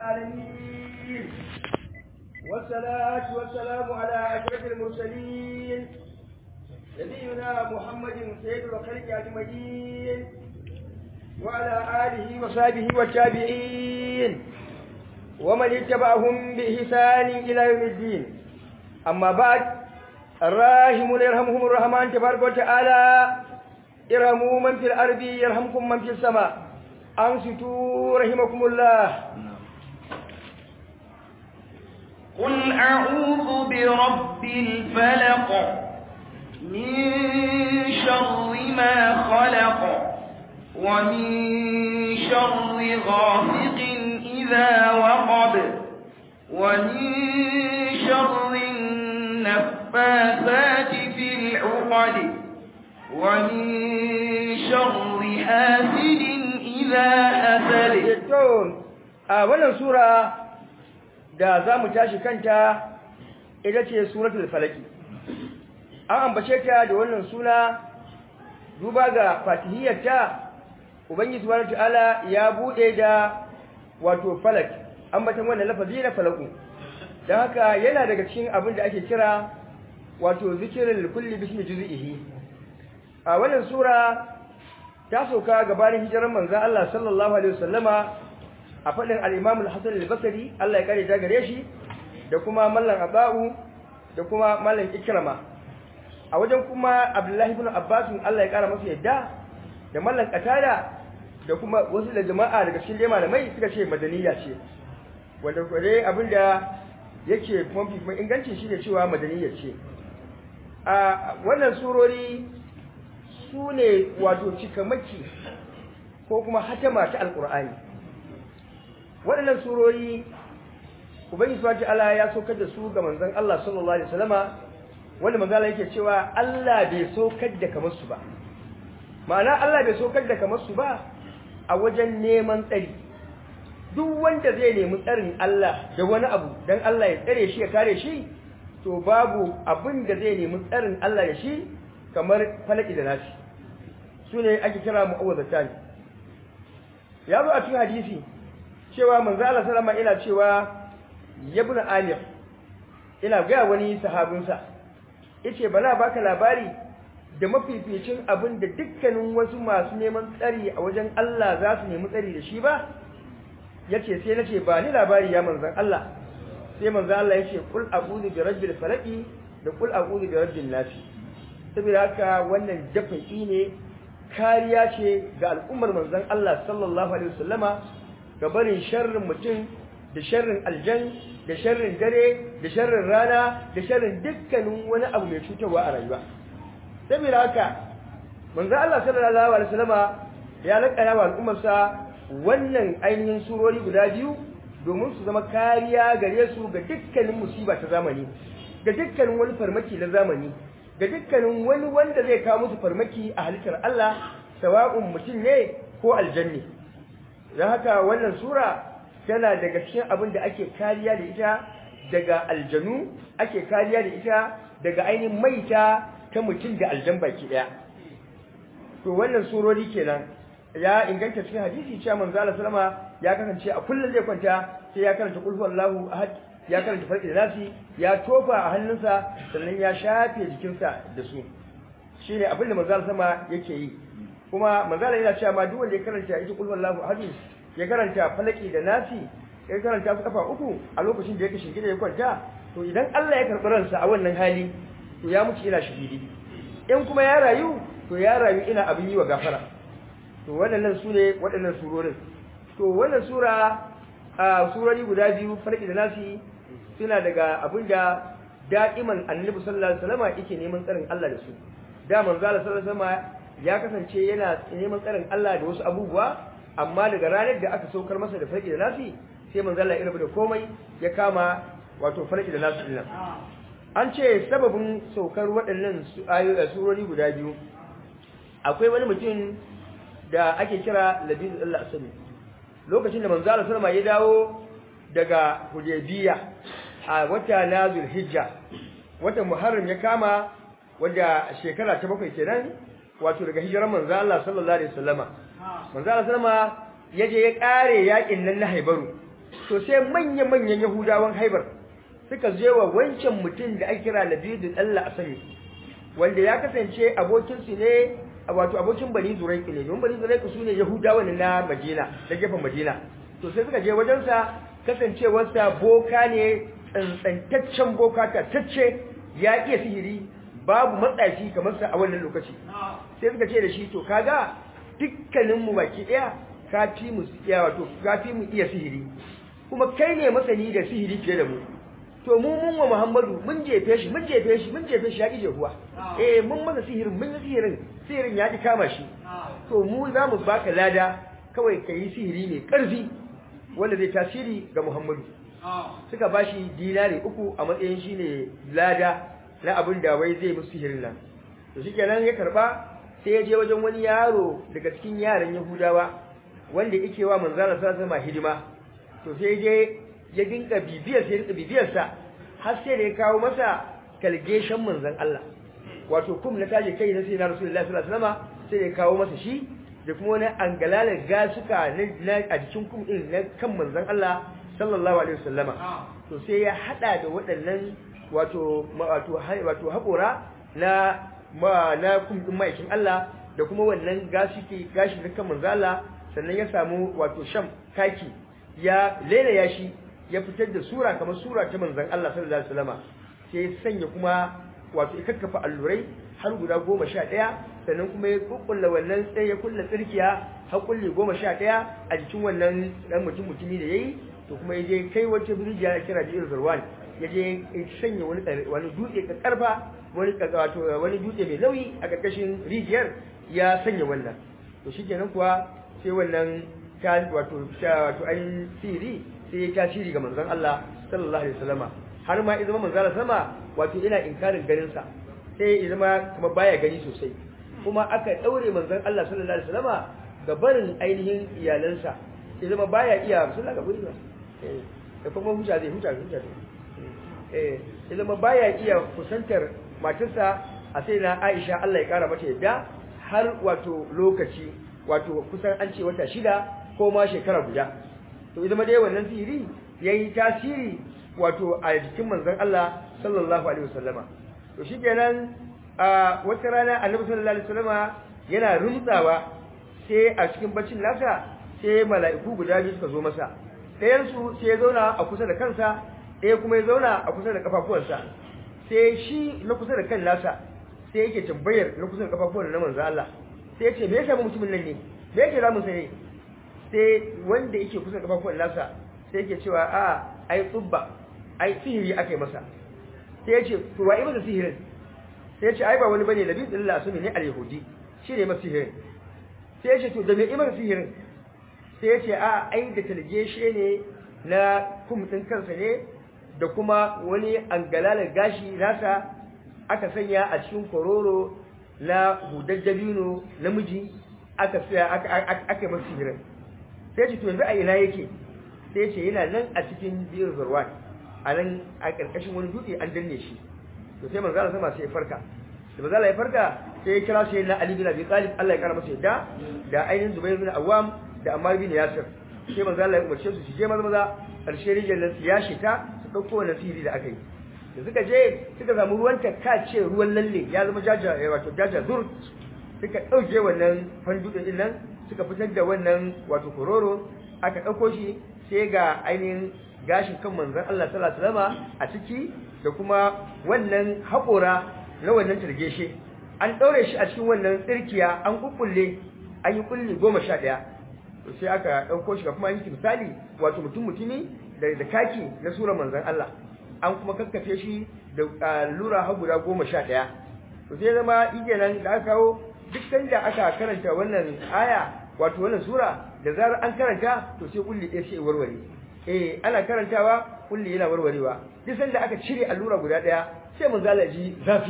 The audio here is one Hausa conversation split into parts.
العالمين والصلاة والسلام على أشرف المرسلين نبينا محمد سيد الخلق أجمعين وعلى آله وصحبه والتابعين ومن اتبعهم بإحسان إلى يوم الدين أما بعد الراحمون يرحمهم الرحمن تبارك وتعالى ارحموا من في الأرض يرحمكم من في السماء أنصتوا رحمكم الله قل أعوذ برب الفلق من شر ما خلق ومن شر غاسق إذا وقب ومن شر النفاثات في العقد ومن شر حاسد إذا حسد a wannan sura da za mu tashi kanta ita ce suratul falaki an ambace ta da wannan suna duba ga fatihiyarta ubangiji subhanahu ta'ala ya bude da wato falak ambatan wannan lafazi na falaku dan haka yana daga cikin abin da ake kira wato zikrul kulli bismi juz'ihi a wannan sura ta soka gabanin hijirar manzon Allah sallallahu alaihi wasallama a fadin al-Imam al-Hasan al-Basri Allah ya kare ta gare shi da kuma mallan Abau da kuma mallan Ikrama a wajen kuma Abdullahi ibn Abbas Allah ya kara masa yadda da mallan Qatada da kuma wasu da jama'a daga cikin malamai suka ce madaniya ce wanda kare abinda yake mafi kuma inganci shine cewa madaniya ce a wannan surori su ne wato cikamaki ko kuma hatama ta alkur'ani waɗannan surori ubangiji subhanahu ta'ala ya saukar da su ga manzon Allah sallallahu alaihi wasallama wanda manzon Allah yake cewa Allah bai saukar da kamar su ba ma'ana Allah bai saukar da kamar su ba a wajen neman tsari duk wanda zai nemi tsarin Allah da wani abu dan Allah ya tsare shi ya kare shi to babu abin da zai nemi tsarin Allah da shi kamar falaki da nasi su ne ake kira mu'awwazatan ya zo a cikin hadisi cewa manzo Allah sallama ina cewa yabna alif ina ga wani sahabinsa yace bana baka labari da mafificin abin da dukkanin wasu masu neman tsari a wajen Allah za su nemi tsari da shi ba yace sai nace ba ni labari ya manzon Allah sai manzon Allah yace qul a'udhu bi rabbil falaq da qul a'udhu bi rabbin nas saboda haka wannan dafa'i ne kariya ce ga al'ummar manzon Allah sallallahu alaihi wasallama ga barin sharrin mutum da sharrin aljan da sharrin dare da sharrin rana da sharrin dukkanin wani abu mai cutarwa a rayuwa saboda haka manzo Allah sallallahu alaihi wasallama ya lakana wa al'ummarsa wannan ainihin surori guda biyu domin su zama kariya gare su ga dukkanin musiba ta zamani ga dukkanin wani farmaki na zamani ga dukkanin wani wanda zai kawo musu farmaki a halittar Allah sawa'un mutum ne ko aljanni don haka wannan sura tana daga cikin abin da ake kariya da ita daga aljanu ake kariya da ita daga ainihin maita ta mutum da aljan baki daya to wannan surori kenan ya inganta cikin hadisi cewa manzo Allah sallama ya kasance a kullun zai kwanta sai ya karanta qul huwallahu ahad ya karanta farki da nasi ya tofa a hannunsa sannan ya shafe jikinsa da su shine abin da manzo Allah sallama yake yi kuma manzo Allah yana cewa ma duk wanda ya karanta ita qul huwallahu ahad ya karanta falaki da nasi ya karanta su kafa uku a lokacin da yake shingide ya kwanta to idan Allah ya karɓi ransa a wannan hali to ya mutu ina shahidi in kuma ya rayu to ya rayu ina abin yi wa gafara to waɗannan su ne waɗannan surorin to wannan sura a surori guda biyu farki da nasi suna daga abin da da'iman annabi sallallahu alaihi wasallam yake neman tsarin Allah da su da manzo Allah sallallahu alaihi wasallam ya kasance yana neman tsarin Allah da wasu abubuwa amma daga ranar da aka saukar masa da farki da nasi sai manzo Allah ya rabu da komai ya kama wato farki da nasi din an ce sababin saukar waɗannan surori guda biyu akwai wani mutum da ake kira labid Allah asali lokacin da manzo Allah sallama ya dawo daga Hudaybiya a wata na Zulhijja wata Muharram ya kama wanda shekara ta bakwai kenan wato daga hijirar manzo Allah sallallahu alaihi wasallama manzo Allah sallama yaje ya kare yakin nan na Haibaru to sai manya-manyan yahudawan haibar suka je wa wancan mutum da ake kira labidun Allah a sani wanda ya kasance abokinsu ne wato abokin bani zuraiki ne don bani zuraiki su ne yahudawa ne na madina da gefen madina to sai suka je wajensa kasancewarsa boka ne tsantsantaccen boka tatacce ya iya sihiri babu matsafi kamar sa a wannan lokaci sai suka ce da shi to kaga dukkaninmu baki daya ka fi mu iya wato ka fi mu iya sihiri kuma kai ne masani da sihiri fiye da mu to mu mun wa Muhammadu mun jefe shi mun jefe shi mun jefe shi ya ki jehuwa eh mun masa sihirin mun yi sihirin sihirin ya ki kama shi to mu za mu baka lada kawai ka yi sihiri mai ƙarfi wanda zai tasiri ga Muhammadu suka bashi dinari uku a matsayin shi ne lada na abin da wai zai musu sihirin nan to shikenan ya karba sai ya je wajen wani yaro daga cikin yaran Yahudawa wanda yake wa manzara sallallahu alaihi hidima to sai je ya dinka bibiyar sai dinka bibiyar sa har sai da ya kawo masa kalgeshan manzon Allah wato kum na taje kai na sai na Rasulullahi sallallahu alaihi wasallam sai ya kawo masa shi da kuma wani angalalar gasuka na a jikin kum din na kan manzon Allah sallallahu alaihi wasallama to sai ya hada da waɗannan wato wato wato haƙora na ma na kum din maikin Allah da kuma wannan gashi ke gashi na kan manzon Allah sannan ya samu wato sham kaki ya ya shi ya fitar da sura kamar sura ta manzon Allah sallallahu alaihi wasallama sai ya sanya kuma wato ikakkafa allurai har guda goma sha ɗaya sannan kuma ya kukkulla wannan sai ya kulla tsirkiya har kulle goma sha ɗaya a jikin wannan ɗan mutum mutumi da ya yi to kuma ya je kai wata birjiya ya kira jirin zarwan ya je ya sanya wani wani dutse ka karfa wani wato wani dutse mai nauyi a ƙarƙashin rijiyar ya sanya wannan to shikenan kuwa sai wannan ta wato wato an siri sai ya tasiri ga manzon Allah sallallahu alaihi wasallama har ma ya zama manzon Allah sama wato ina inkarin ganin sa sai ya zama kuma baya gani sosai kuma aka daure manzon Allah sallallahu alaihi wasallama ga barin ainihin iyalansa ya zama baya iya sallah ga guri ba eh da kuma huta zai huta huta eh ya zama baya iya kusantar matarsa a sai na Aisha Allah ya kara mata yadda har wato lokaci wato kusan an ce wata shida ko ma shekara guda to idan dai wannan sihiri yayi tasiri wato a jikin manzon Allah sallallahu alaihi wasallama to shikenan a wata rana annabi sallallahu alaihi wasallama yana rumtsawa sai a cikin baccin nasa sai mala'iku guda biyu suka zo masa ɗayan su sai ya zauna a kusa da kansa ɗaya kuma ya zauna a kusa da kafafuwansa sai shi na kusa da kan nasa sai yake tambayar na kusa da kafafuwan na manzo Allah sai ya ce me yasa mutumin nan ne me yake zamu sai sai wanda yake kusa da kafafuwan nasa sai yake cewa a ai tsubba ai sihiri akai masa sai ya ce to wa masa sihirin sai ya ce ai ba wani bane nabi sallallahu alaihi ne al-yahudi shi ne masa sihirin sai ya ce to da me masa sihirin sai ya ce a ai da talgeshe ne na kum din kansa ne da kuma wani angalalar gashi nasa aka sanya a cikin kororo na hudar dabino namiji aka saya aka masa sihirin sai ya ce to yanzu a ina yake sai ya ce yana nan a cikin biyar zarwan a nan a ƙarƙashin wani dutse an danne shi to sai manzo Allah sama sai ya farka da manzo Allah ya farka sai ya kira shi na Ali bin Abi Talib Allah ya kara masa yadda da ainihin Zubair bin Awwam da Ammar bin Yasir sai manzo Allah ya umarce su su je maza maza ƙarshe rijiyar nan su yashi ta su ɗauko wannan sihiri da aka yi da suka je suka samu ruwan ta ce ruwan lalle ya zama jaja wato jaja zur suka ɗauke wannan fandudin din nan suka fitar da wannan wato kororo aka ɗauko shi sai ga ainihin gashin kan manzon Allah sallallahu alaihi wasallam a ciki da kuma wannan haƙora na wannan turgeshe an ɗaure shi a cikin wannan tsirkiya an kukkulle an yi kulli goma sha ɗaya to sai aka ɗauko shi kuma an yi misali wato mutum mutumi da da kaki na sura manzon Allah an kuma kakkafe shi da lura har guda goma sha ɗaya to sai zama nan da aka kawo duk da aka karanta wannan aya wato wannan sura da zarar an karanta to sai kulli ɗaya sai warware eh ana karantawa kulli yana warwarewa duk sanda aka cire allura guda daya sai mun zalaji zafi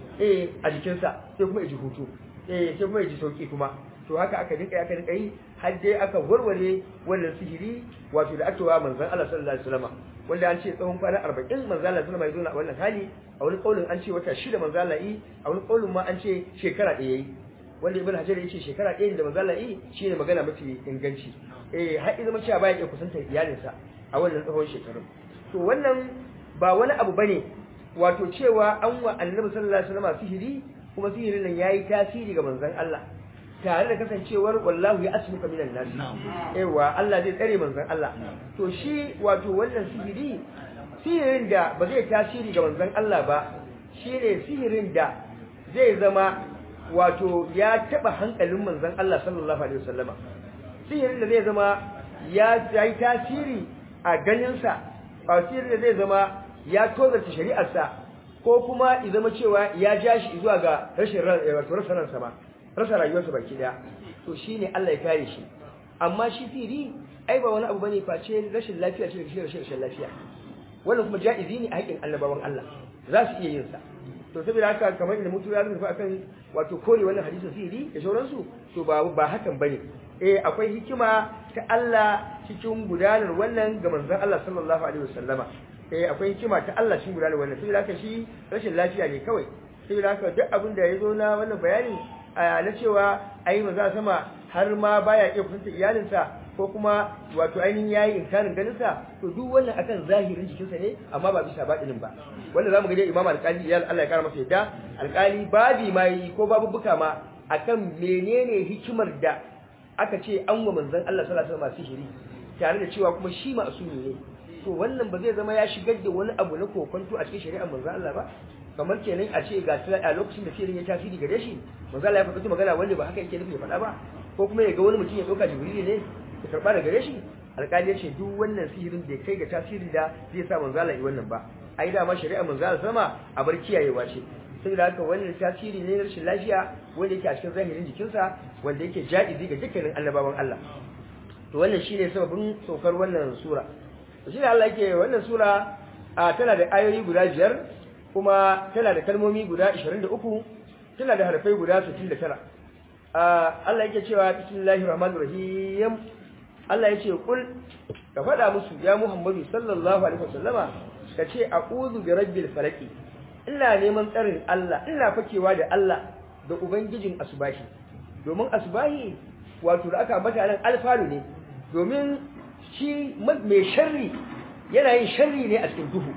eh a jikin sa sai kuma ji hutu eh sai kuma ji sauki kuma to haka aka dinka aka dinka yi har dai aka warware wannan sihiri wato da aka wa manzon Allah sallallahu alaihi wasallam wanda an ce tsawon kwana 40 manzon Allah sallallahu alaihi wasallam ya zo a wannan hali a wani kaulin an ce wata shida manzon Allah yi a wani kaulin ma an ce shekara ɗaya yayi wanda ibn hajar yace shekara ɗaya da manzo Allah yi shine magana mafi inganci eh har idan cewa baya iya kusantar iyalinsa a wannan tsawon shekarun to wannan ba wani abu bane wato cewa an wa annabi sallallahu alaihi wasallam sihiri kuma sihirin nan yayi tasiri ga manzon Allah tare da kasancewar wallahu ya asmuka minan nas ewa Allah zai tsare manzon Allah to shi wato wannan sihiri sihirin da ba zai tasiri ga manzon Allah ba shine sihirin da zai zama wato ya taba hankalin manzon Allah sallallahu alaihi wasallama sihirin da zai zama ya yi tasiri a ganinsa ba sihirin da zai zama ya tozarta shari'arsa ko kuma ya zama cewa ya ja shi zuwa ga rashin wato rasa ransa ba rasa rayuwarsa baki daya to shine Allah ya kare shi amma shi sihiri ai ba wani abu bane face rashin lafiya ce da rashin rashin lafiya wannan kuma ja'izi ne a haƙin annabawan Allah za su iya yin sa to saboda haka kamar inda mutu ya rubuta akan wato kore wannan hadisin sihiri da sauransu to ba ba hakan bane eh akwai hikima ta Allah cikin gudanar wannan ga manzon Allah sallallahu alaihi wasallama eh akwai hikima ta Allah cikin gudanar wannan saboda haka shi rashin lafiya ne kawai saboda haka duk abin da yazo na wannan bayani na cewa ai manzo sama har ma baya iya kusanta iyalinsa ko kuma wato ainihin yayi inkarin ganinsa to duk wannan akan zahirin jikinsa ne amma ba bisa baɗinin ba wanda zamu ga dai Imam Al-Qali ya Allah ya kara masa yadda Al-Qali babi mai ko babubuka ma akan menene hikimar da aka ce an wa manzon Allah sallallahu alaihi wasallam sihiri tare da cewa kuma shi ma'asumi ne to wannan ba zai zama ya shigar da wani abu na kokonto a cikin shari'ar manzon Allah ba kamar kenan a ce ga a lokacin da sihirin ya tasiri gare shi manzon Allah ya faɗi magana wanda ba haka yake nufi ya faɗa ba ko kuma ya ga wani mutum ya ɗauka jibrili ne ya karɓa daga gare shi alƙali ya ce duk wannan sihirin bai kai ga tasiri da zai sa manzon Allah yi wannan ba ai dama shari'ar manzon Allah sama a bar kiyayewa ce saboda haka wannan tasiri ne na rashin lafiya wanda yake a cikin zahirin jikinsa wanda yake ja'izi ga dukkanin annabawan Allah to wannan shine sababin saukar wannan sura to shine Allah yake wannan sura tana da ayoyi guda biyar kuma tana da kalmomi guda 23 tana da harfai guda 69 Allah yake cewa bismillahir rahmanir rahim Allah yace kul ka faɗa musu ya Muhammadu sallallahu alaihi wasallama kace a'udhu bi rabbil falaq ina neman tsarin Allah ina fakewa da Allah da ubangijin asbahi domin asbahi wato da aka ambata nan alfalu ne domin shi mai sharri yana yin sharri ne a cikin duhu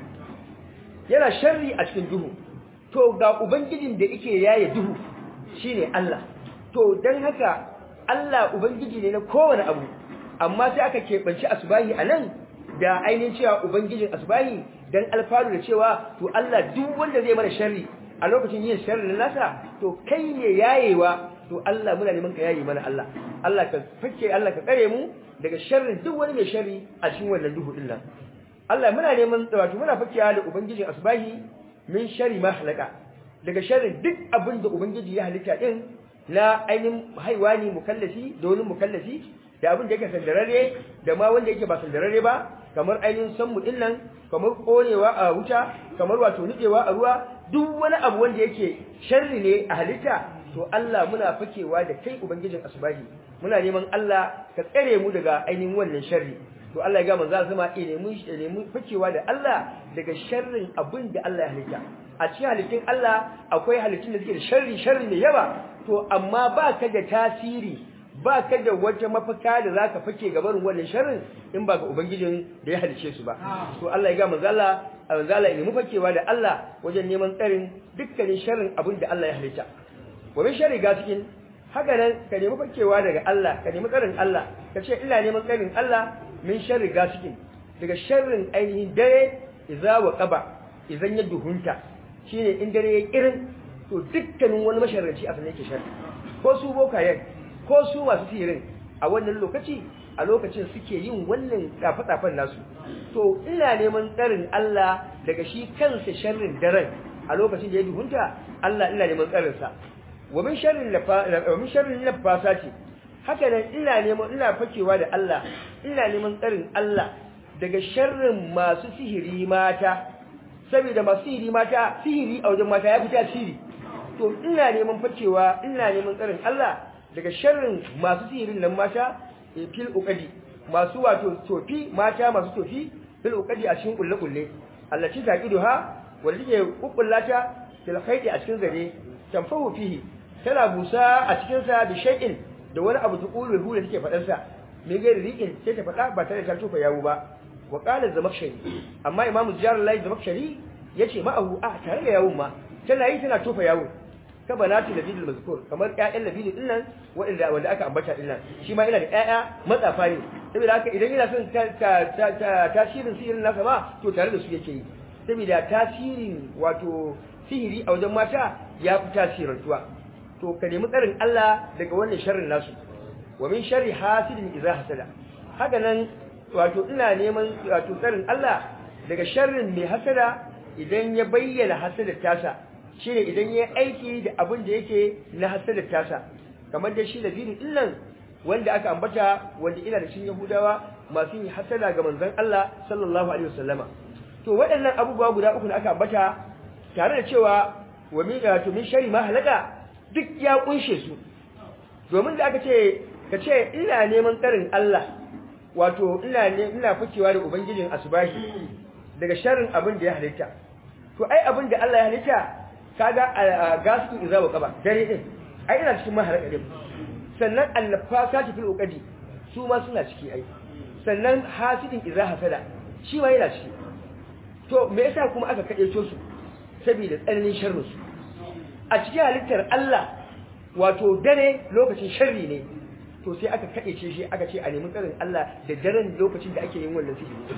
yana sharri a cikin duhu to ga ubangijin da yake yaye duhu shine Allah to dan haka Allah ubangiji ne na kowane abu amma sai aka keɓanci asbahi anan da ainihin cewa ubangijin asbahi dan alfaru da cewa to Allah duk wanda zai mana sharri a lokacin yin sharri nasa to kai ne yayewa to Allah muna neman ka yaye mana Allah Allah ka fake Allah ka kare mu daga sharrin duk wani mai sharri a cikin wannan duhu din nan Allah muna neman wato muna fakewa da ubangijin asbahi min sharri ma halaka daga sharrin duk abin da ubangiji ya halitta din na ainihin haiwani mukallafi da wani mukallafi da abin da yake sandararre da ma wanda yake ba sandararre ba kamar ainihin sanmu din nan kamar konewa a wuta kamar wato nudewa a ruwa duk wani abu wanda yake sharri ne a halitta to Allah muna fakewa da kai ubangijin asbahi muna neman Allah ka tsare mu daga ainihin wannan sharri to Allah ya ga manzo zama eh nemi nemi fakewa da Allah daga sharrin abin da Allah ya halitta a cikin halittun Allah akwai halittun da suke da sharri sharri ne yawa to amma ba ka da tasiri ba ka da wata mafaka da zaka fake gabarin wannan sharrin in ba ga ubangijin da ya halice su ba to Allah ya ga manzo Allah manzo Allah ya nemi fakewa da Allah wajen neman tsarin dukkanin sharrin abin da Allah ya halitta wa min sharri gasikin haka nan ka nemi fakewa daga Allah ka nemi tsarin Allah ka ce ina neman tsarin Allah min sharri gasikin daga sharrin ainihin dare idza wa qaba idan ya duhunta shine in dare ya kirin to dukkanin wani masharranci a sanin yake sharri ko su bokayen ko su masu sihirin a wannan lokaci a lokacin suke yin wannan tsafe-tsafen nasu to ina neman tsarin Allah daga shi kansa sharrin daren a lokacin da ya duhunta Allah ina neman tsarin sa wa min sharrin wa min sharrin nafasati haka nan ina neman ina fakewa da Allah ina neman tsarin Allah daga sharrin masu sihiri mata saboda masu sihiri mata sihiri a wajen mata ya fi tasiri to ina neman fakewa ina neman tsarin Allah daga sharrin masu sihirin nan mata fil uqadi masu wato tofi mata masu tofi fil uqadi a cikin kulle kulle allati taqiduha wanda take kukkullata fil khaydi a cikin zare tanfahu fihi tana busa a cikin sa bi shay'in da wani abu tuqulu hu da take fadar sa me gairi riqin sai ta fada ba tare da ta tofa yawo ba wa qala zamakshari amma imamu ziyarar zamakshari yace ma'ahu a tare da yawun ma tana yi tana tofa yawun ka banati labidul mazkur kamar ƴaƴan labidul din nan wanda wanda aka ambata din nan shi ma ina da ƴaƴa matsafa ne saboda haka idan yana son tasirin sihirin nasa ma to tare da su yake yi saboda tasirin wato sihiri a wajen mata ya fi tasirantuwa to ka nemi tsarin Allah daga wannan sharrin nasu wa min sharri hasidin idza hasada haka nan wato ina neman wato tsarin Allah daga sharrin mai hasada idan ya bayyana hasadar tasa shine idan ya aiki da abin da yake na hasadar tasa kamar da shi da bini illan wanda aka ambata wanda ina da cikin Yahudawa masu yin hasada ga manzon Allah sallallahu alaihi wasallama to waɗannan abubuwa guda uku da aka ambata tare da cewa wa min to min shari ma halaka duk ya kunshe su domin da aka ce ka ce ina neman tsarin Allah wato ina ne ina fikewa da ubangijin asbahi daga sharrin abin da ya halitta to ai abin da Allah ya halitta kaga gasu idza wa qaba dare din ai ina cikin mahalaka din sannan annafasati fil uqadi su ma suna ciki ai sannan hasidin idza hasada shi ma yana ciki to me yasa kuma aka kade to su saboda tsananin sharrin su a cikin halittar Allah wato dare lokacin sharri ne to sai aka kade shi aka ce a nemi tsarin Allah da daren lokacin da ake yin wannan sihiri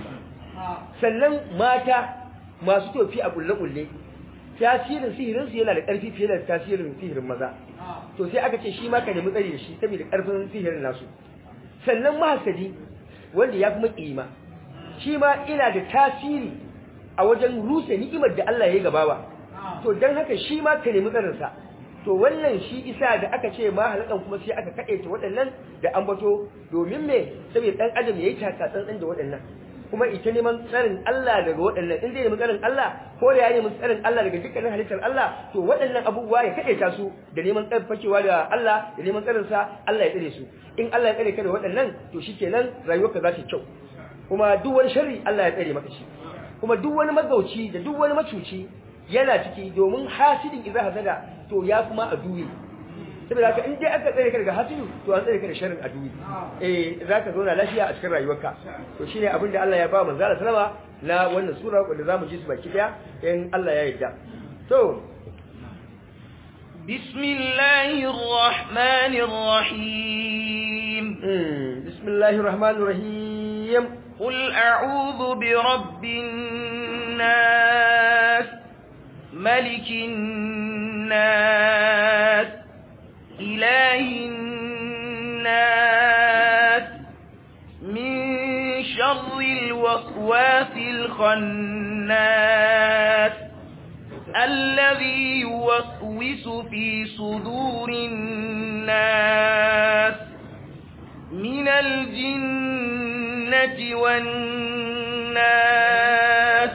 sannan mata masu tofi a kulle-kulle tasirin sihirinsu yana da ƙarfi fiye da tasirin sihirin maza to sai aka ce shi ma ka nemi tsari da shi saboda ƙarfin sihirin nasu sannan mahasadi wanda ya kuma ƙima shi ma ina da tasiri a wajen rusa ni'imar da Allah ya yi gabawa to don haka shi ma ka nemi tsarinsa to wannan shi isa da aka ce ma halakan kuma sai aka kaɗe ta waɗannan da ambato domin me saboda ɗan adam ya yi takatsantsan da waɗannan kuma ita neman tsarin Allah daga waɗannan in zai nemi tsarin Allah ko da ya nemi tsarin Allah daga dukkanin halittar Allah to waɗannan abubuwa ya kaɗe ta su da neman tsarin fakewa da Allah da neman tsarin sa Allah ya tsare su in Allah ya tsare ka da waɗannan to shikenan rayuwarka za ta kyau kuma duk wani sharri Allah ya tsare maka shi kuma duk wani magauci da duk wani macuci yana ciki domin hasidin idza hasada to ya kuma a duwe saboda haka in dai aka tsare ka daga hasidu to an tsare ka da sharrin aduwi eh zaka zauna lafiya a cikin rayuwarka to shine abin da Allah ya ba manzo Allah sallama na wannan sura wanda zamu ji su baki daya in Allah ya yarda to bismillahir rahmanir rahim bismillahir rahmanir rahim qul a'udhu bi rabbin nas malikin nas إله الناس من شر الوسواس الخناس الذي يوسوس في صدور الناس من الجنة والناس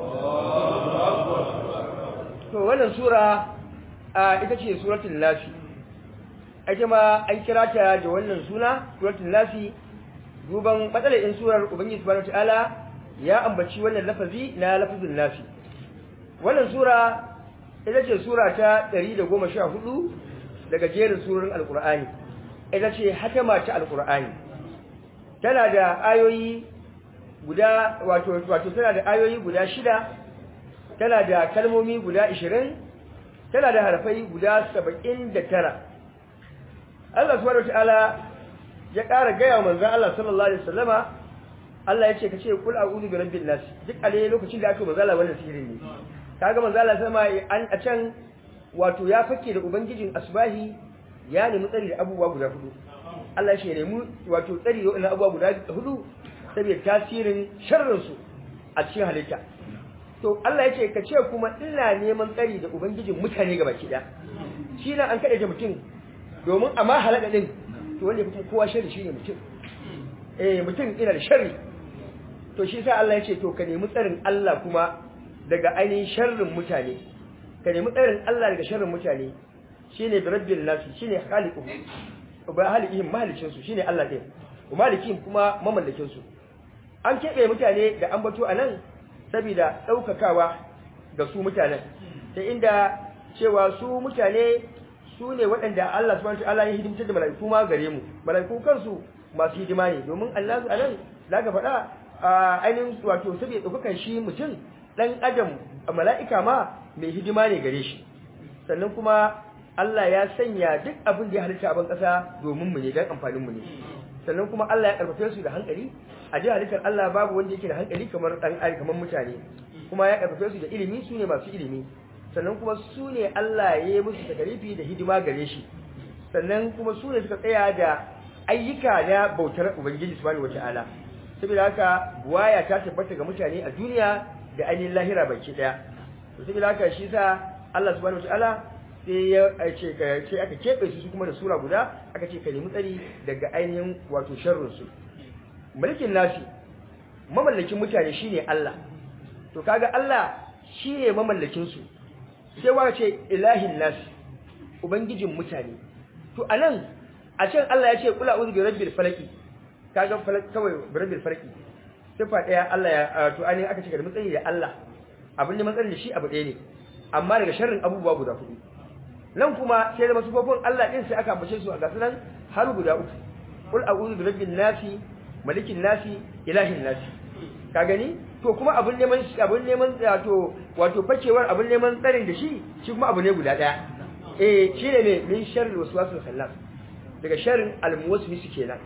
wannan sura ita ce suratul nafi ake ma an kira ta da wannan suna suratul nasi duban matsalar in surar ubangiji subhanahu wataala ya ambaci wannan lafazi na lafazin nasi wannan sura ita ce sura ta 114 daga jerin surorin alqur'ani ita ce hatama ta alqur'ani tana da ayoyi guda wato wato tana da ayoyi guda shida tana da kalmomi guda 20 tana da harfai guda 79 Allah subhanahu wataala ya ƙara gaya wa manzon Allah sallallahu alaihi wasallama Allah ya ce kace kul a'udhu bi rabbin nas duk a lokacin da aka manzo Allah wannan sirri ne kaga manzo Allah sama an a can wato ya fake da ubangijin asbahi ya nemi tsari da abubuwa guda hudu Allah ya nemi wato tsari da wannan abubuwa guda hudu saboda tasirin sharrin su a cikin halitta to Allah ya ce kace kuma ina neman tsari da ubangijin mutane gabaki daya shi nan an kada mutum domin amma halaka din to wanda kuma kowa sharri shine mutum eh mutum ina da sharri to shi sa Allah ya ce to ka nemi tsarin Allah kuma daga ainihin sharrin mutane ka nemi tsarin Allah daga sharrin mutane shine da rabbil nas shine khaliqu ba halikihim mahalicin su shine Allah din malikin kuma mamallakin su an kebe mutane da ambato anan saboda daukakawa ga su mutanen ta inda cewa su mutane su ne waɗanda Allah subhanahu wataala ya hidimtar da mala'iku ma gare mu mala'iku kansu masu hidima ne domin Allah a nan zaka faɗa ainihin wato saboda ɗaukakan shi mutum ɗan adam mala'ika ma mai hidima ne gare shi sannan kuma Allah ya sanya duk abin da ya halitta a ban ƙasa domin mu ne don amfanin mu ne sannan kuma Allah ya karfafe su da hankali a ji halittar Allah babu wanda yake da hankali kamar ɗan ari kamar mutane kuma ya karfafe su da ilimi su ne masu ilimi sannan kuma su ne Allah ya yi musu takarifi da hidima gare shi sannan kuma su ne suka tsaya da ayyuka na bautar Ubangiji subhanahu wata'ala saboda haka buwaya ta tabbata ga mutane a duniya da ainihin lahira baki daya to saboda haka shi sa Allah subhanahu wata'ala sai ya ce ka ce aka kebe su kuma da sura guda aka ce ka nemi tsari daga ainihin wato sharrin su mulkin nasi mamallakin mutane shine Allah to kaga Allah shine mamallakin su sai wa ce ilahin nasi ubangijin mutane to anan a can Allah ya ce kula uzu bi rabbil falaki kaga falak kawai bi rabbil falaki sifa daya Allah ya to ani aka ce ga matsayi da Allah abin da matsayin da shi abu ɗaya ne amma daga sharrin abubuwa guda hudu nan kuma sai da masufofin Allah din sai aka ambace su a gasu nan har guda uku kul a'udhu bi rabbin nasi malikin nasi ilahin nasi ka gani to kuma abin neman abin neman wato wato fakewar abin neman tsarin da shi shi kuma abu ne guda daya eh shine ne min sharri waswasil khallas daga sharrin almuwaswisi kenan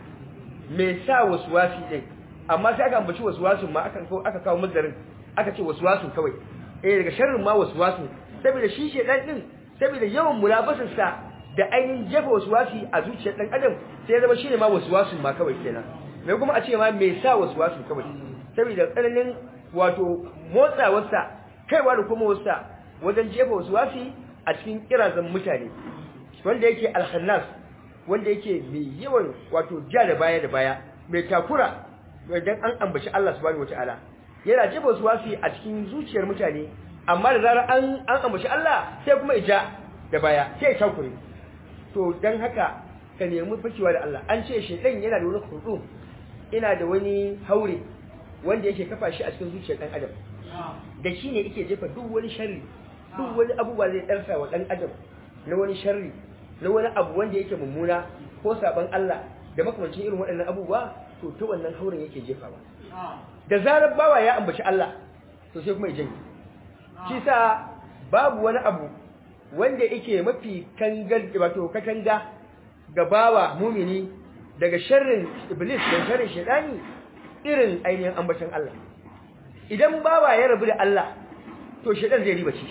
me sa waswasi din amma sai aka ambaci waswasin ma aka kawo aka kawo madarin aka ce waswasin kawai eh daga sharrin ma waswasin saboda shi shedan din saboda yawan mulabasin sa da ainihin jefa waswasi a zuciyar dan adam sai ya zama shine ma waswasin ma kawai kenan me kuma a ce ma me sa waswasin kawai saboda tsananin wato motsawarsa kaiwa da kuma wasa wajen jefa waswasi a cikin kirazan mutane wanda yake alhannas wanda yake mai yawan wato ja da baya da baya mai takura idan an ambaci Allah subhanahu wataala yana jefa waswasi a cikin zuciyar mutane amma da zarar an an ambaci Allah sai kuma ija da baya sai ya takure to dan haka ka nemi fakewa da Allah an ce shedan yana da wani hudu ina da wani haure wanda yake kafa shi a cikin zuciyar dan adam da shi ne yake jefa duk wani sharri duk wani abubuwa zai darsa wa dan adam na wani sharri na wani abu wanda yake mummuna ko saban Allah da makamancin irin waɗannan abubuwa to ta wannan hauren yake jefawa da zarar bawa ya ambaci Allah to sai kuma ya janye shi sa babu wani abu wanda yake mafi kangar wato katanga ga bawa mumini daga sharrin iblis da sharrin shaytani irin ainihin ambacin Allah idan bawa ya rabu da Allah to shaytan zai riba shi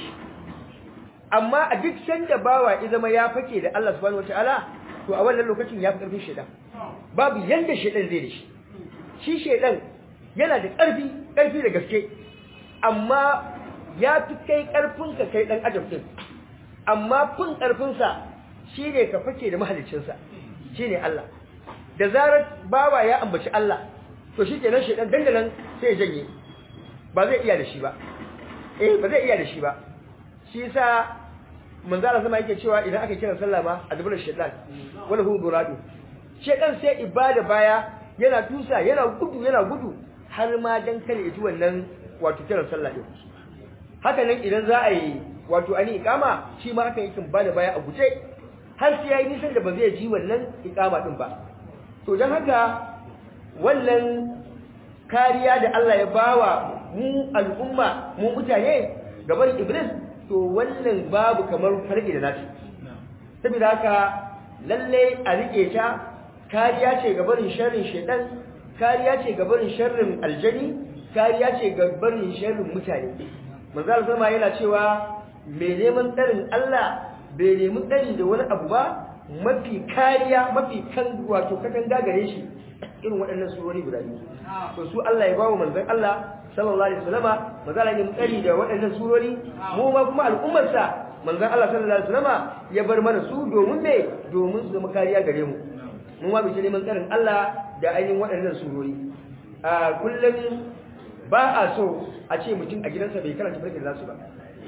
amma a duk sanda bawa ya zama ya fake da Allah subhanahu wataala to a wannan lokacin ya fi karfin shaytan babu yanda shaytan zai da shi shi shaytan yana da ƙarfi ƙarfi da gaske amma ya fi kai ƙarfinka kai ɗan adam ɗin amma fin ƙarfinsa shi ne ka fake da mahaliccinsa shi ne Allah da zarar bawa ya ambaci Allah to shi kenan shaidan dandanan sai ya janye ba zai iya da shi ba eh ba zai iya da shi ba shi yasa manzo Allah sama yake cewa idan aka kira sallah ma a dubar shaitan wala hu duradu shaitan sai ibada baya yana tusa yana gudu yana gudu har ma dan kare ji wannan wato kiran sallah din haka nan idan za a yi wato ani ikama shi ma haka yake ba da baya a guje har sai yayi nisan da ba zai ji wannan ikama din ba to dan haka wannan kariya da Allah ya bawa mu al'umma mu mutane gaban iblis to wannan babu kamar farki da nashi saboda haka lalle a rike ta kariya ce gaban sharrin shedan kariya ce ga barin sharrin aljani kariya ce ga barin sharrin mutane manzo sama yana cewa mai neman tsarin Allah bai nemi tsari da wani abu ba mafi kariya mafi kan wato katanga gare shi irin waɗannan surori guda biyu to su Allah ya bawo manzon Allah sallallahu alaihi wasallama manzo Allah ya tsari da waɗannan surori mu ma kuma al'ummar sa manzon Allah sallallahu alaihi wasallama ya bar mana su domin me domin su zama kariya gare mu mu ma bi neman tsarin Allah da ainihin waɗannan surori a kullum ba a so a ce mutum a gidansa bai karanta farkin nasu ba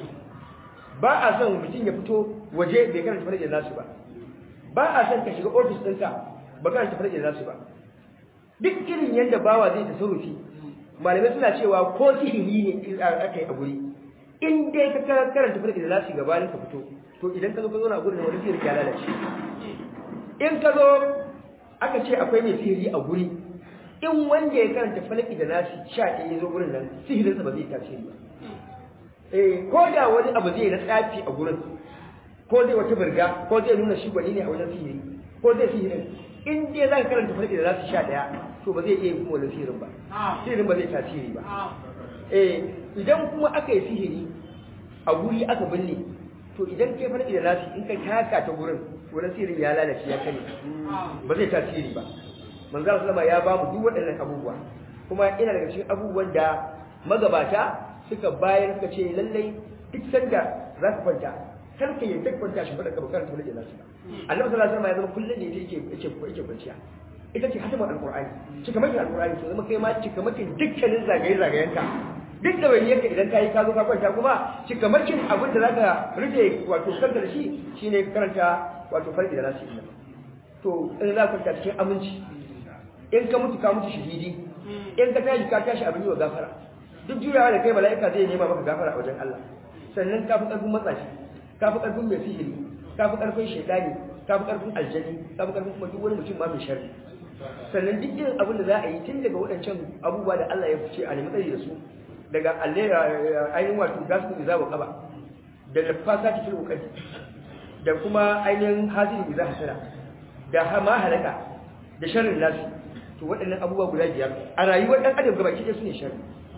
ba a son mutum ya fito waje bai karanta farkin nasu ba ba a son ka shiga ofis ɗinka ba karanta farkin nasu ba duk irin yadda bawa zai tasarrufi malamai suna cewa ko sihiri ne aka yi a guri in dai ka karanta farkin nasu gabanin ka fito to idan ka zo ka zo na gurin wani sihiri ya lalace in ka zo aka ce akwai mai sihiri a guri in wanda ya karanta falaki da nasi sha ɗaya ya zo gurin nan sihirinsa ba zai tasiri ba eh ko da wani abu zai na tsafi a gurin ko zai wata birga ko zai nuna shi gwani ne a wajen sihiri ko zai sihirin in dai za ka karanta falaki da nasi sha ɗaya to ba zai iya yin kuma wani sihirin ba sihirin ba zai tasiri ba eh idan kuma aka yi sihiri a guri aka binne to idan kai falaki da nasi in ka taka ta gurin wani sihirin ya lalace ya kare ba zai tasiri ba manzo sallama ya ba mu duk waɗannan abubuwa kuma ina daga cikin abubuwan da magabata suka bayar suka ce lallai duk sanda za ka kwanta kar ka yi duk kwanta shi faɗa ka bukar tole da nasu annabi sallallahu alaihi wasallam ya zama kullun ne yake yake yake kwanciya ita ce hatimar alqur'ani cikamakin alqur'ani to zama kai ma cikamakin dukkanin zagaye zagayenka duk da wani yanka idan kai ka zo ka kwanta kuma cikamakin abin da zaka rufe wato kanka da shi shine karanta wato farki da nasu to in za ka kwanta cikin aminci in ka mutu ka mutu shahidi in ka tashi ka tashi abin yi wa gafara duk juyawa da kai mala'ika zai nema maka gafara a wajen Allah sannan ka fi ƙarfin matsashi ka fi ƙarfin mai sihiri ka fi ƙarfin shaitani ka fi ƙarfin aljani ka fi ƙarfin kuma duk wani mutum ma mai sharri sannan duk irin abin da za a yi tun daga waɗancan abubuwa da Allah ya fice a nemi tsari da su daga ainihin wato gasu da zawo kaba da lafasa ta fil ukadi da kuma ainihin hasili da za hasara da hama halaka da sharrin nasu to waɗannan abubuwa guda biyar a rayuwar ɗan adam gabaki ɗaya su ne sharri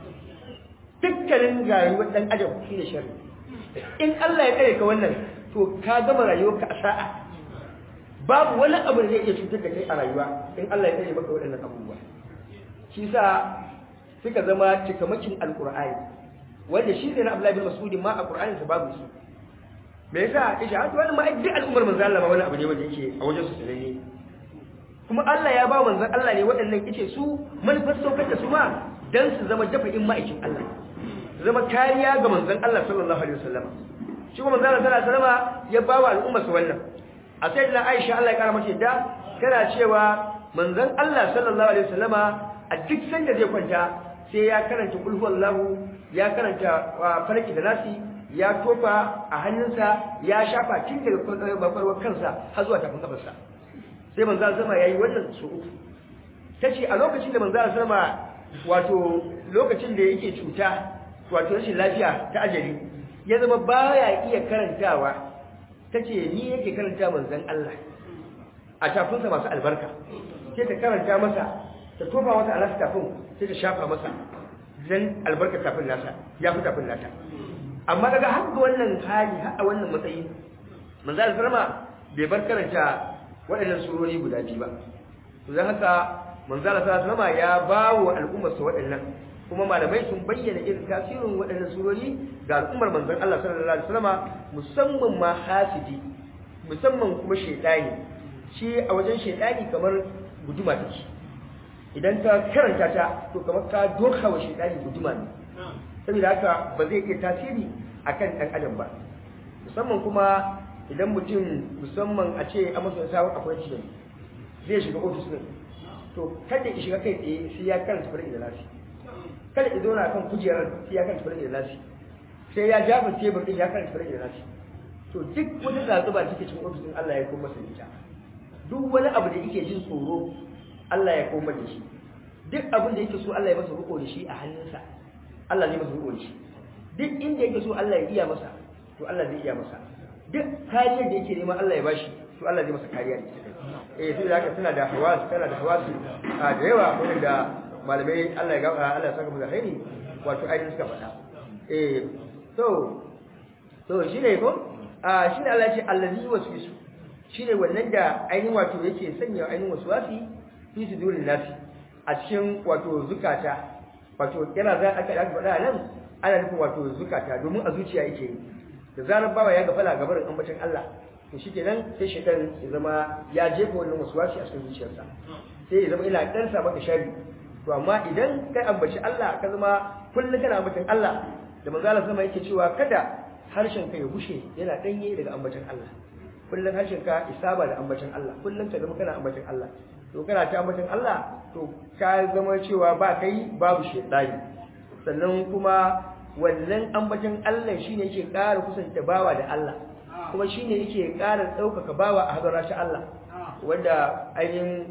dukkanin rayuwar ɗan adam su ne sharri in Allah ya kare ka wannan to ka gama rayuwarka a sa'a babu wani abu da zai iya cutar da kai a rayuwa in Allah ya kare maka waɗannan abubuwa shi sa suka zama cikamakin alƙur'ani wanda shi ne na Abdullahi bin Mas'ud ma a Qur'anin sa babu su me yasa kace har wannan ma duk al'ummar manzo Allah ma wani abu ne wanda yake a wajen su sananne kuma Allah ya ba manzon Allah ne waɗannan yace su manufar saukar da su ma dan su zama dafa'in ma'aikin Allah zama kariya ga manzon Allah sallallahu alaihi wasallam shi kuma manzon Allah sallallahu alaihi wasallam ya ba wa al'umma su wannan a sai da Aisha Allah ya kara mata yadda tana cewa manzon Allah sallallahu alaihi wasallam a duk sanda zai kwanta sai ya karanta qul huwallahu ya karanta farki da nasi ya tofa a hannunsa ya shafa tun daga bakwarwar kansa har zuwa tafin kafarsa sai manzo zama yayi wannan su uku tace a lokacin da manzo zama wato lokacin da yake cuta wato rashin lafiya ta ajali ya zama baya iya karantawa tace ni yake karanta manzon Allah a tafinsa masu albarka sai ta karanta masa ta tofa wata alaska tafin sai ta shafa masa dan albarka tafin nasa ya fi tafin nata amma daga har ga wannan hali har a wannan matsayi manzo Allah bai bar karanta waɗannan surori guda biyu ba to dan haka manzo Allah sallallahu alaihi ya bawo al'ummar sa waɗannan kuma malamai sun bayyana irin tasirin waɗannan surori ga al'ummar manzon Allah sallallahu alaihi wasallam musamman ma hasidi musamman kuma shaytani shi a wajen shaytani kamar guduma take idan ka karanta ta to kamar ka doka wa shaytani guduma ne saboda haka ba zai iya tasiri akan ɗan adam ba musamman kuma idan mutum musamman a ce a masa sabon appointment zai shiga ofis din to kada ya shiga kai tsaye sai ya karanta farin da nasi kada ya zauna kan kujerar sai ya karanta farin da nasi sai ya jafa tebur din ya karanta farin da nasi to duk wata zazuba da take cikin ofis din Allah ya koma masa ita duk wani abu da yake jin tsoro Allah ya koma da shi duk abin da yake so Allah ya masa riko da shi a hannunsa Allah zai masa riko da shi duk inda yake so Allah ya iya masa to Allah zai iya masa duk kariyar da yake nema Allah ya bashi to Allah zai masa kariya da ita eh sai haka tana da hawas tana da hawasi a da yawa wanda malamai Allah ya ga Allah ya saka mu da khairi wato ainihin suka faɗa eh to to shine ko a shine Allah ya ce allazi waswisu shine wannan da ainihin wato yake sanya ainihin waswasi fi sudurin nasi a cikin wato zukata wato yana za aka aka faɗa nan ana nufin wato zukata domin a zuciya yake yi da zarar bawa ya gafala gabarin ambacin Allah to shikenan sai shaitan ya zama ya jefa wannan waswasi a cikin zuciyarsa sai ya zama ina dan sa maka shari to amma idan kai ambaci Allah ka zama kullun kana ambacin Allah da manzo Allah sama yake cewa kada harshen ka ya bushe yana danye daga ambacin Allah kullun harshen ka isaba da ambacin Allah kullun ka zama kana ambacin Allah to kana ta ambacin Allah to ka zama cewa ba kai babu shaitani sannan kuma wannan ambacin Allah shine yake ƙara kusanta bawa da Allah kuma shine yake ƙara ɗaukaka bawa a hadara shi Allah wanda ainihin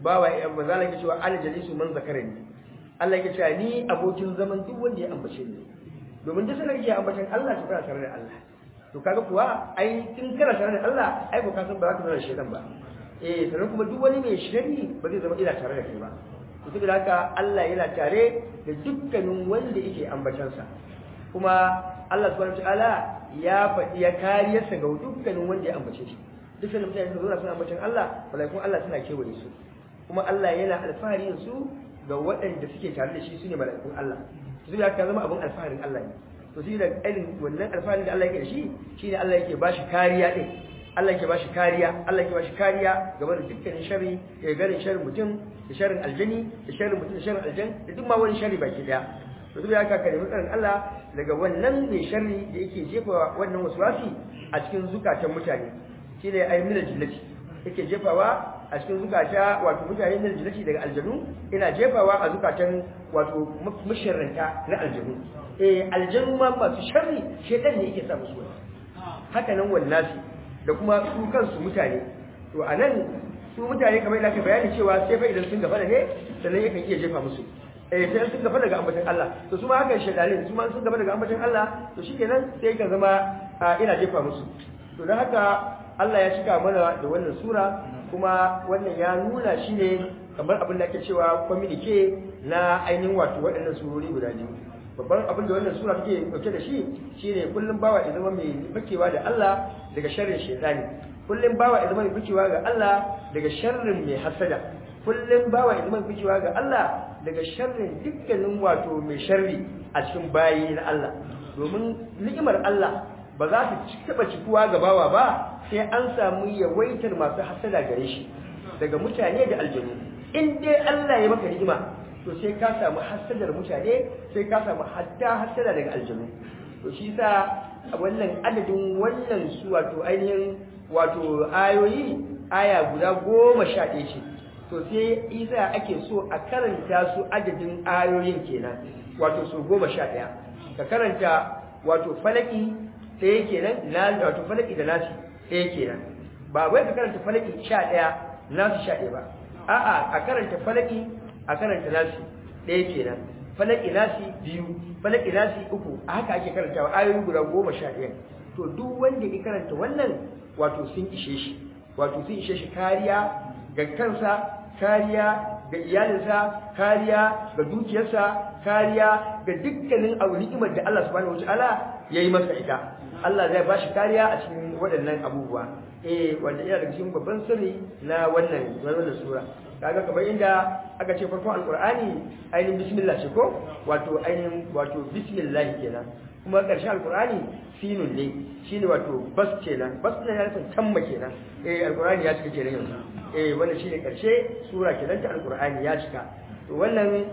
bawa ya manzo Allah yake cewa ana jalisu man zakarani Allah yake cewa ni abokin zaman duk wanda ya ambace ni domin duk sanar yake ambacin Allah to kana tare da Allah to kaga kuwa ai in kana tare da Allah ai ko ka san ba za ka zama shedan ba eh sannan kuma duk wani mai shirri ba zai zama ina tare da kai ba to saboda haka Allah yana tare da dukkanin wanda yake ambacansa kuma Allah subhanahu wataala ya faɗi ya kariyarsa ga dukkanin wanda ya ambace shi dukkanin mutane da zuwa suna ambacin Allah malaikun Allah suna kewaye su kuma Allah yana alfahari su ga waɗanda suke tare da shi sune malaikun Allah to saboda haka zama abin alfaharin Allah ne to sai da irin wannan alfaharin da Allah yake da shi shine Allah yake bashi kariya din Allah yake bashi kariya Allah yake bashi kariya game da dukkanin sharri ya garin sharrin mutum da sharrin aljani da sharrin mutum da sharrin aljan da duk ma wani sharri baki daya to duk ya ka nemi tsarin Allah daga wannan mai sharri da yake jefa wannan waswasi a cikin zukatan mutane shine ay min aljannati yake jefawa a cikin zukata wato mutane min aljannati daga aljanu ina jefawa a zukatan wato musharranta na aljanu eh aljanu ma masu sharri shedan ne yake sa musu wani haka nan wannasi da kuma su kansu mutane to a nan su mutane kamar yadda aka bayani cewa sai fa idan sun gaba da ne sannan yakan iya jefa musu eh sai sun gaba daga ambatan Allah to su ma hakan shedalin su ma sun gaba daga ambatan Allah to shikenan sai kan zama ina jefa musu to dan haka Allah ya cika mana da wannan sura kuma wannan ya nuna shi ne kamar abin da ake cewa communique na ainihin wato waɗannan surori guda biyu babban abin da wannan sura take dauke da shi shine kullum bawa ya zama mai fakewa da Allah daga sharrin shaytani kullum bawa ya zama mai fakewa ga Allah daga sharrin mai hasada kullum bawa ya zama mai fakewa ga Allah daga sharrin dukkanin wato mai sharri a cikin bayi na Allah domin ni'imar Allah ba za ta taba cikuwa ga bawa ba sai an samu yawaitar masu hasada gare shi daga mutane da aljanu in dai Allah ya maka ni'ima to sai ka samu hasadar mutane sai ka samu hatta hasada daga aljanu to shi yasa wannan adadin wannan su wato ainihin wato ayoyi aya guda goma sha ɗaya ce to sai isa ake so a karanta su adadin ayoyin kenan wato su goma sha ɗaya ka karanta wato falaki ɗaya kenan na wato falaki da nasi ɗaya kenan ba wai ka karanta falaki sha ɗaya nasu sha ɗaya ba a'a a karanta falaki a karanta nasi ɗaya kenan falaki nasi biyu falaki nasi uku a haka ake karantawa ayoyi guda goma sha ɗaya to duk wanda ya karanta wannan wato sun ishe shi wato sun ishe shi kariya ga kansa kariya ga iyalinsa kariya ga dukiyarsa kariya ga dukkanin abu ni'imar da Allah subhanahu wataala yayi masa ita Allah zai bashi kariya a cikin waɗannan abubuwa eh wanda yana daga cikin babban sirri na wannan wannan sura kaga kamar inda aka ce farkon alqur'ani ainihin bismillah ce ko wato ainihin wato bismillah kenan kuma ƙarshen alqur'ani sinun ne shine wato bas kenan bas ne ya nufin tamma kenan eh alqur'ani ya cika kenan yanzu eh wannan shine ƙarshe sura kenan ta alqur'ani ya cika to wannan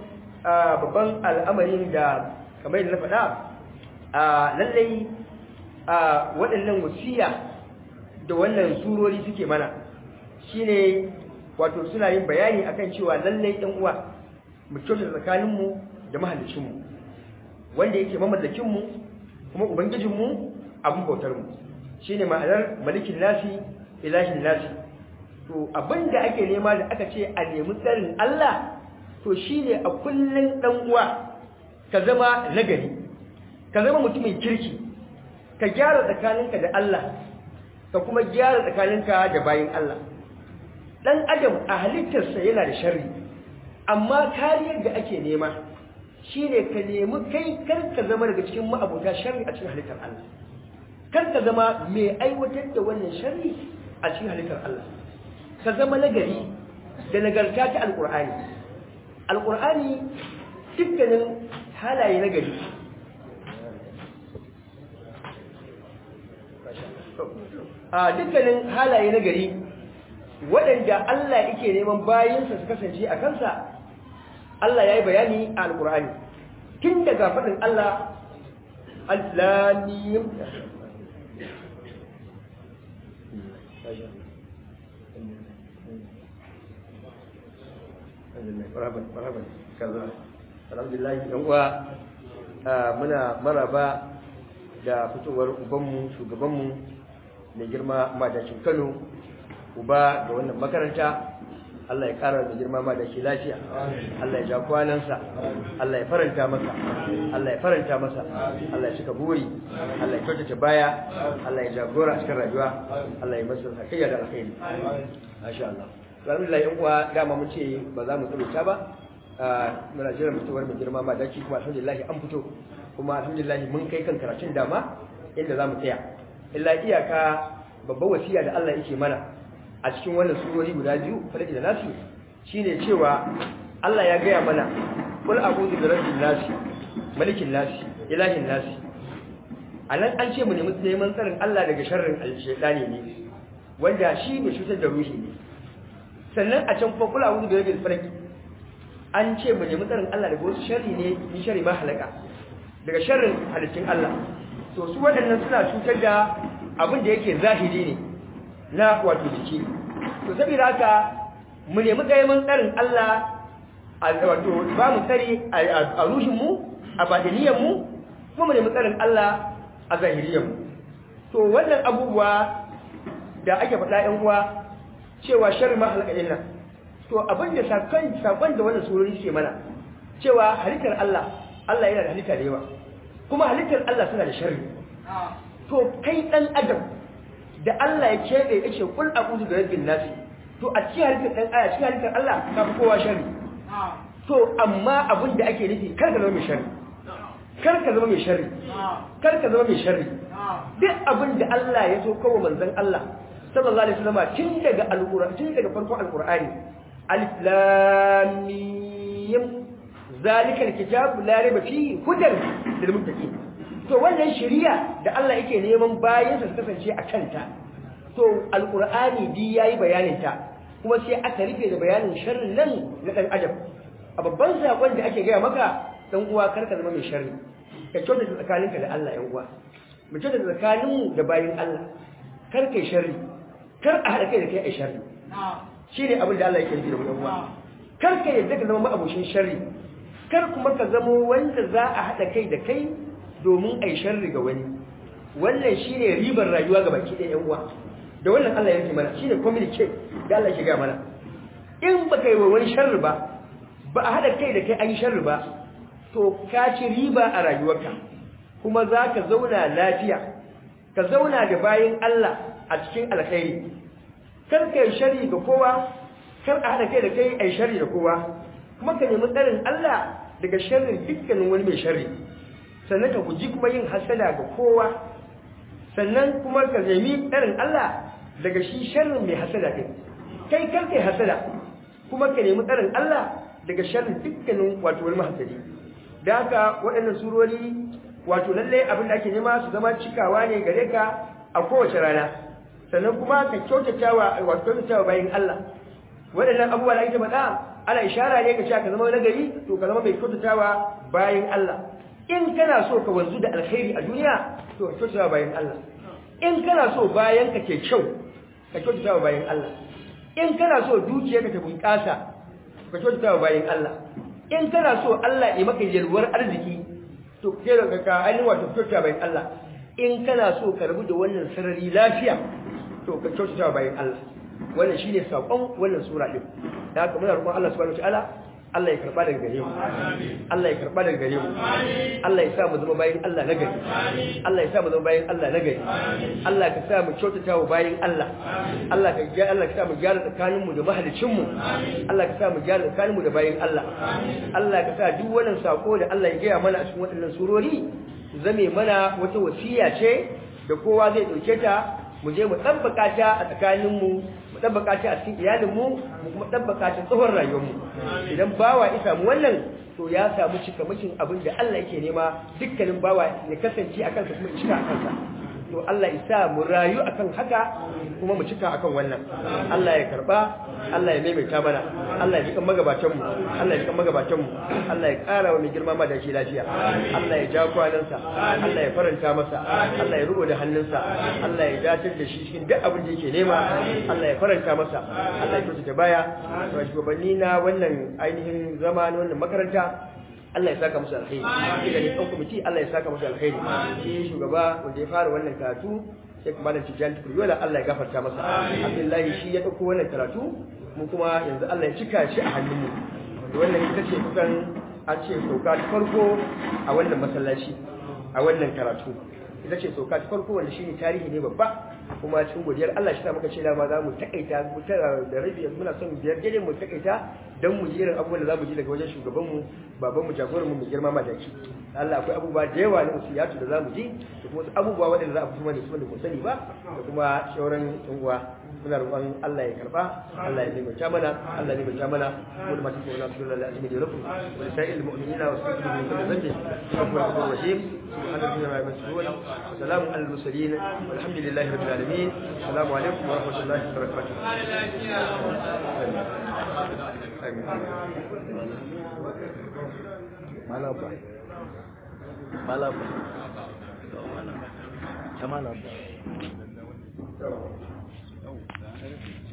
babban al'amarin da kamar yadda na faɗa lallai waɗannan wasiya da wannan surori suke mana shine wato suna yin bayani akan cewa lallai ɗan uwa mu kyauta tsakaninmu da mahallicinmu wanda yake mamallakinmu kuma ubangijinmu abin bautarmu shine ma'anar malikin nasi ilahin nasi to abinda ake nema da aka ce a nemi tsarin Allah to shine a kullun dan uwa ka zama nagari ka zama mutumin kirki ka gyara tsakaninka da Allah ka kuma gyara tsakaninka da bayin Allah dan adam a halittarsa yana da sharri amma kariyar da ake nema shine ka nemi kai kar ka zama daga cikin ma'abuta sharri a cikin halittar Allah kar ka zama mai aiwatar da wannan sharri a cikin halittar Allah ka zama nagari da nagarta ta alkur'ani alkur'ani dukkanin halaye nagari a dukkanin halaye na gari waɗanda Allah yake neman bayansa su kasance a kansa Allah ya yi bayani a alƙur'ani tun daga faɗin Allah al-lamim alhamdulillah yan uwa muna maraba da fitowar ubanmu shugabanmu mai girma madacin kano uba da wannan makaranta Allah ya ƙara da girma ma da shi lafiya Allah ya ja kwanansa Allah ya faranta masa Allah ya faranta masa Allah ya cika buri Allah ya kyautata baya Allah ya jagora a cikin rayuwa Allah ya masa sakayya da alkhairi masha Allah alhamdulillah yan uwa dama mun ce ba za mu tsawaita ba muna jiran fitowar mai girma ma daki kuma alhamdulillah an fito kuma alhamdulillah mun kai kan karatun dama inda za mu tsaya illa iyaka babbar wasiya da Allah yake mana a cikin wannan surori guda biyu falaki da nasi shine cewa Allah ya gaya mana kul a'udhu bi rabbil nasi malikin nasi ilahin nasi anan an ce mu nemi neman tsarin Allah daga sharrin al-shaytani ne wanda shi ne cutar da ruhi ne sannan a can kuma kul a'udhu bi rabbil falaq an ce mu nemi tsarin Allah daga wasu sharri ne min sharri ma halaka daga sharrin halittun Allah to su waɗannan suna cutar da abin da yake zahiri ne na wato jiki to saboda haka mu nemi gaiman tsarin Allah a wato ba mu tsari a rushin mu a badaniyan mu kuma mu nemi tsarin Allah a zahiriyan mu to wannan abubuwa da ake faɗa ƴan uwa cewa sharri ma halaka din nan to abin da sakon sakon da wannan surori suke mana cewa halittar Allah Allah yana da halitta da yawa kuma halittar Allah suna da sharri to kai dan adam da Allah ya keɓe ya ce kul a'udhu bi rabbin nas to a cikin halittar dan aya cikin halittar Allah ka fi kowa sharri to amma abin da ake nufi kar ka zama mai sharri kar ka zama mai sharri kar ka zama mai sharri duk abin da Allah ya so kawo manzon Allah sallallahu alaihi wasallam tun daga alqur'ani tun daga farkon alqur'ani alif lam mim zalika alkitab la raiba fihi hudan lil muttaqin to wannan shari'a da Allah yake neman bayan su kasance a kanta to alqur'ani bi yayi bayanin ta kuma sai aka rufe da bayanin sharrin nan na dan adam a babban sakon da ake gaya maka dan uwa karka zama mai sharri ka kyautata tsakaninka da Allah yan uwa mu kyautata tsakaninmu da bayin Allah kar kai sharri kar a haɗa kai da kai a sharri shine abin da Allah yake nufi da mu yan uwa kar ka yadda ka zama ma'abushin sharri kar kuma ka zamo wanda za a haɗa kai da kai domin a yi sharri ga wani wannan shi ne ribar rayuwa ga baki ɗaya uwa da wannan Allah ya rufe mana shi ne communicate da Allah ya mana in ba ka yi wa wani sharri ba ba a haɗa kai da kai an yi sharri ba to ka ci riba a rayuwarka kuma za ka zauna lafiya ka zauna da bayan Allah a cikin alkhairi kar ka yi sharri ga kowa kar a haɗa kai da kai a yi sharri da kowa kuma ka nemi tsarin Allah daga sharrin dukkanin wani mai sharri sannan ka guji kuma yin hasada ga kowa sannan kuma ka nemi tsarin Allah daga shi sharrin mai hasada din kai kar kai hasada kuma ka nemi tsarin Allah daga sharrin dukkanin wato wani mahasadi da haka waɗannan surori wato lallai abin da ake nema su zama cikawa ne gare ka a kowace rana sannan kuma ka kyautatawa wato kyautatawa bayan Allah waɗannan abubuwa da ake faɗa ana ishara ne ka cewa ka zama nagari to ka zama mai kyautatawa bayan Allah in kana so ka wanzu da alkhairi a duniya to ka kyautatawa bayan Allah in kana so bayan ka ke kyau ka kyautatawa bayan Allah in kana so dukiyarka ta bunƙasa ka kyautatawa bayan Allah in kana so Allah ya maka yalwar arziki to ke da ka ainihin wato kyautatawa bayan Allah in kana so ka rabu da wannan sarari lafiya to ka kyautatawa bayan Allah wannan shine sakon wannan sura din da haka muna roƙon Allah subhanahu wataala Allah ya karba daga gare mu Allah ya karba daga gare mu Allah ya sa mu zama bayin Allah na gari Allah ya sa mu zama bayin Allah na gari Allah ka sa mu kyautata wa bayin Allah Allah ka ga Allah ka sa mu gyara tsakanin mu da mahalicin mu Allah ka sa mu gyara tsakanin mu da bayin Allah Allah ka sa duk wannan sako da Allah ya gaya mana a cikin waɗannan surori zame mana wata wasiya ce da kowa zai dauke ta mu je mu tabbaka ta a tsakaninmu mu tabbaka ta a cikin iyalinmu mu kuma tabbaka ta tsohon rayuwarmu idan bawa ya samu wannan to ya samu cikamakin abin da Allah yake nema dukkanin bawa ya kasance a kansa kuma cika a kansa to Allah ya sa mu rayu akan haka kuma mu cika akan wannan Allah ya karba Allah ya maimaita mana Allah ya jikan magabatan mu Allah ya jikan magabatan mu Allah ya ƙara wa mai girma ma da shi lafiya Allah ya ja kwanansa Allah ya faranta masa Allah ya rubo da hannunsa Allah ya dace da shi cikin duk abin da yake nema Allah ya faranta masa Allah ya kyautata baya to shugabanni na wannan ainihin zama na wannan makaranta Allah ya saka musu alkhairi shi da ne ɗan kwamiti Allah ya saka musu alkhairi shi shugaba wanda ya fara wannan karatu sai kuma da tijjani tukuriyola Allah ya gafarta masa Abdullahi shi ya ɗauko wannan karatu mu kuma yanzu Allah ya cika shi a hannunmu wannan ita ce kusan an ce sauka ta farko a wannan masallaci a wannan karatu ita ce sauka ta farko wanda shine tarihi ne babba kuma cikin godiyar Allah shi ta muka ce dama za mu takaita mu tara da rabi yanzu muna son biyar daidai mu takaita don mu ji irin abubuwan da za mu ji daga wajen shugabanmu babanmu jagoranmu mai girma madaki Allah akwai abubuwa da yawa na musiyatu da za mu ji da kuma wasu abubuwa waɗanda za a fito mana su wanda kun sani ba da kuma shauran yan uwa muna roƙon Allah ya karba Allah ya nimanta mana Allah ya nimanta mana wani masu tsoron nasu dole Allah ya lakum wa sa'il mu'minina wa sallallahu alaihi wa sallam wa sallallahu rahim subhana rabbika rabbil izzati wa salamun alal mursalin walhamdulillahi rabbil alamin assalamu alaikum wa rahmatullahi wa barakatuh malaba malaba ta malaba